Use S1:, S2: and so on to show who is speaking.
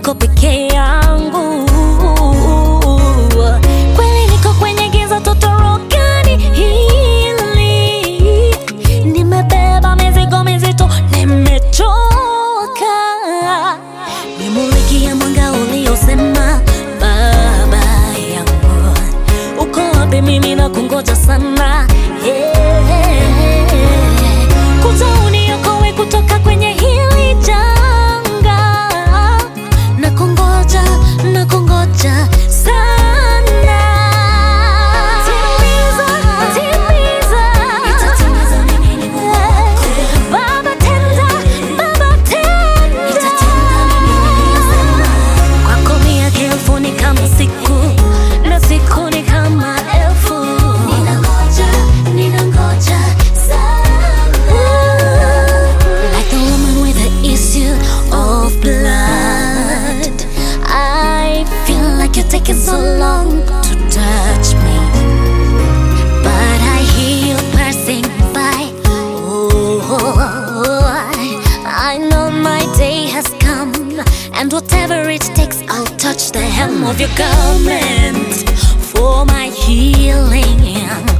S1: niko peke yangu kweli niko kwenye giza totorokani hili nimebeba mizigo mizito nimechoka nimulikia mwanga uliosema baba yangu uko wapi mimi na kungoja sana yeah. kuja uniokoe kutoka kwenye hili janga na kungoja na kungoja sana timiza timiza baba tenda baba tenda kwako miaka elfu ni kama siku na siku ni kama elfu ninangoja ninangoja sana like the woman with the issue of blood I feel like you're taking so long to touch me but I hear you passing by oh I know my day has come and whatever it takes I'll touch the hem of your garment for my healing